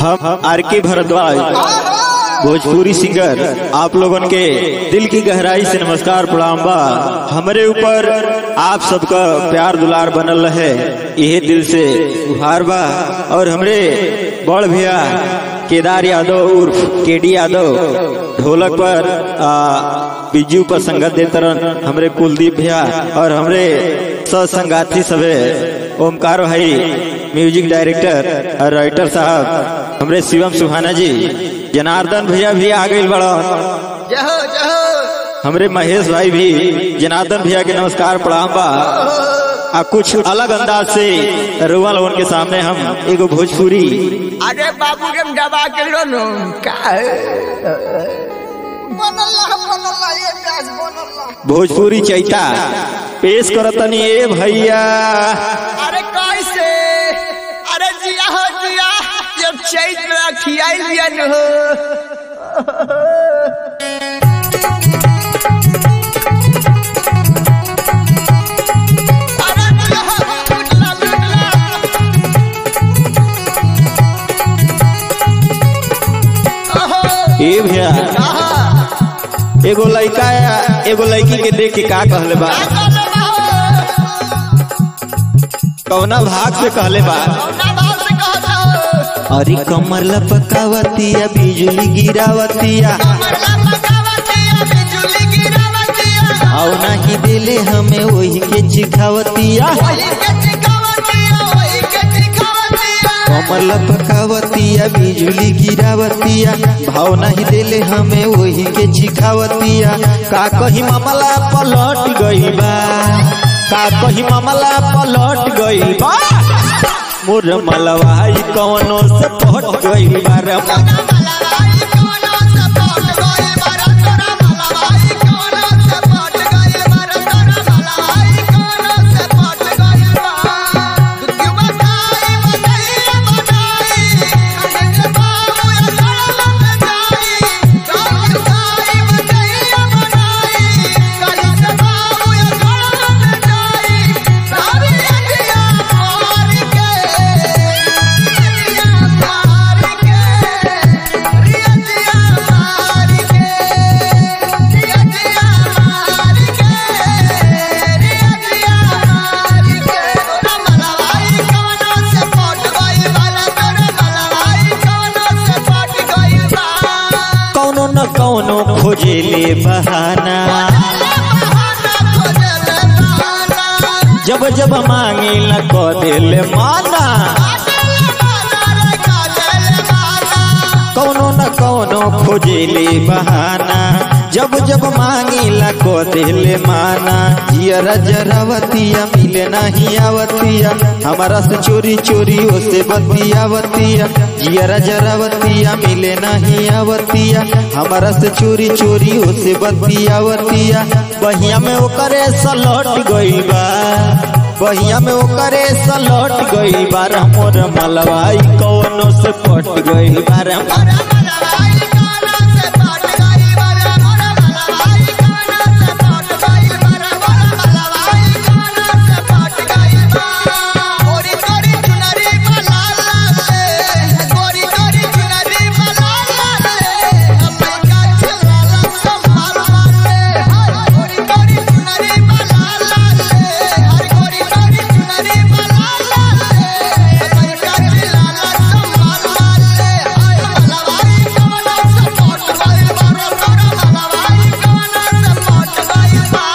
हम आर के भारद्वाज भोजपुरी सिंगर आप लोगों के दिल की गहराई से नमस्कार प्रणाम बा हमारे ऊपर आप सबका प्यार दुलार बनल रहे यही दिल से उहार बा और हमरे बड़ भैया केदार यादव उर्फ केडी यादव ढोलक पर आ, बिजू पर संगत देते रहन हमरे कुलदीप भैया और हमरे सत्संगाती सबे ओमकार भाई म्यूजिक डायरेक्टर और राइटर साहब हमरे शिवम सुहाना जी जनार्दन भैया भी आ गए बड़ा जहो जहो हमरे महेश भाई भी जनार्दन भैया के नमस्कार प्रणाम बा आ कुछ अलग अंदाज से रुआ लोगन के सामने हम एगो भोजपुरी अरे बाबू के दबा के लो नो का बनल्ला बनल्ला ये प्याज बनल्ला भोजपुरी चैता पेश करतनी ए भैया अरे कैसे अरे जिया हो जिया जब चैत में खियाई लिया न हो अरे जिया हो, लुटला, लुटला। ओहो, ए भैया आहा, एगो लड़का एगो लड़की के देख के का कहले बा कौना भाग से कहले बा कौना भाव से कहता हो? अरे कमर लपकावतिया बिजली गिरावतिया कमला पकावतिया, बिजुली गिरावतिया, आओ नहीं दिले हमें वही के चिखावतिया वही के चिकावतिया, वही के चिकावतिया। कमर लपकावतिया बिजली गिरावतिया भाव नहीं दिले हमें वही के चिखावतिया का कही मामला पलट गई बा का कही मामला पलट गई बा मोर मलवाई कौनो से पहट गई बा रे तोरा मलवाई कौनो से पट गइल बारा, तोरा मलवाई कौनो से पट गइल बारा, तोरा मलवाई कौनो से पट गइल बा। दुखिया बताई, बताइए बताई, कहीं से बाबू या सड़क पे जाई। दुखिया बताई, बताइए बताई, कहीं से बाबू या सड़क पे जाई। सारी अखियाँ मार के, अखियाँ मार के, रियतिया मार के, रियतिया मार के, रियतिया मार के। तोरा मलवाई कौनो से पट गइल बाला, तोरा मलवाई कौनो से पट गइल बा। कौनो न कौनो खोजे ले बहाना बहाना खोजले बहाना, जब जब मांगे न को दिल माना काजले बहाना रे काजले बहाना। कौनो न कौनो खोजे ले बहाना जब जब मांगे ला को दिल माना जियरा जरावतिया मिले नहीं आवतिया हमारा से चोरी चोरी से बतियावतिया जियरा जरावतिया मिले नहीं आवतिया हमारा से चोरी चोरी से बतियावतिया बहिया में ओकरे सलट गई बा बहिया में ओकरे सलट गई बार मोर मलवाई कौनो से पट गई बार मोरा मलवाई कौनो से पट गइल बारा, मोरा मलवाई कौनो से पट गइल बारा, मोरा मलवाई कौनो से पट गइल बा। गोरी गोरी चुनरी बा लाल लाल रे, गोरी गोरी चुनरी बा लाल लाल रे, हमर गाछ लाला संभाल मार रे। हाय, गोरी गोरी चुनरी बा लाल लाल रे, हर गोरी गोरी चुनरी बा लाल लाल रे, हमर गाछ लाला संभाल मार रे। हाय, मलवाई कौनो से पट गइल बारा, तोरा मलवाई कौनो से पट गइल बा।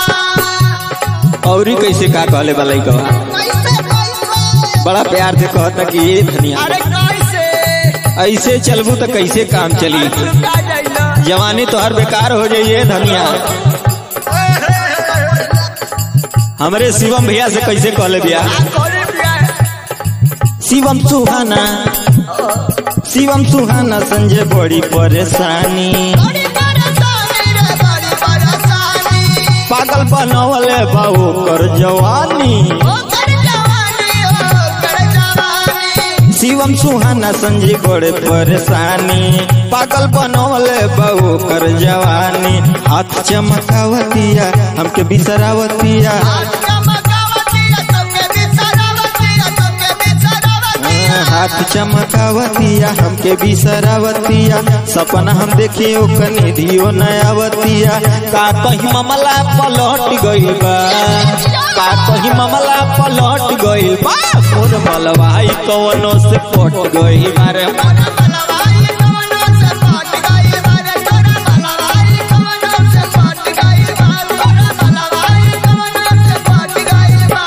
औरी कैसे का कहले बा लइका कैसे कैसे बड़ा प्यार से कहता कि ये धनिया अरे कैसे ऐसे चलबू तो कैसे काम चली लुटा जाइला जवानी तो हर बेकार हो जाइए धनिया हमरे शिवम भैया से कैसे कहले बिया करे बिया शिवम सुहाना शिवम सुहाना संजय बड़ी परेशानी बड़ी परेशानी रे बड़ी परेशानी पागल बनवले बाबू कर जवानी ओ कर जवानी ओ कर जवानी शिवम सुहाना संजय बड़े परेशानी पागल बनवले बाबू कर जवानी हाथ चमकावतिया हमके बिसरावतिया आज चमकावतिया तोके बिसरावतिया तोके बिसरावतिया हाथ चमकावतिया हमके बिसरावतिया सपना हम देखी ओकने दियो नयावतिया का कहीं मामला पलट गइल बा का कहीं मामला पलट गइल बा मोर मलवाई कवनो से पट गइल बारे तोरा मलवाई कवनो से पट गइल बारे तोरा मलवाई कवनो से पट गइल बा तोरा मलवाई कवनो से पट गइल बा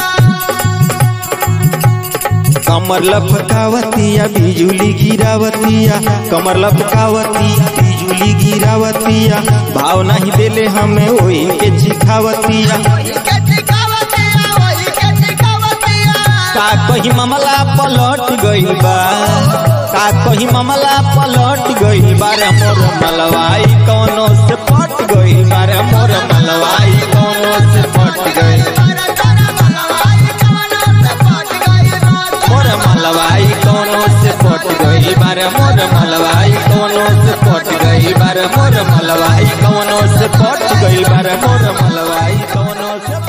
कमर लपकावतिया बिजुली गिरावतिया कमर लपकावतिया बिजुली गिरावतिया भाव नहीं देले हमें वही के चिखावतिया वही के चिकावतिया वही के चिकावतिया का कहीं मामला पलट गइल बा का कहीं मामला पलट गइल बारे मोर मलवाई कौनो से पट गइल बारे मोर मलवाई कौनो से पट गइल बारे तोरा मलवाई कवनो से पट गइल बा मोर मलवाई कौनो से पट गइल बारे मोर मलवाई कौनो से पट गइल बारे मोर मलवाई कौनो से पट गइल बारे मोर मलवाई कौनो से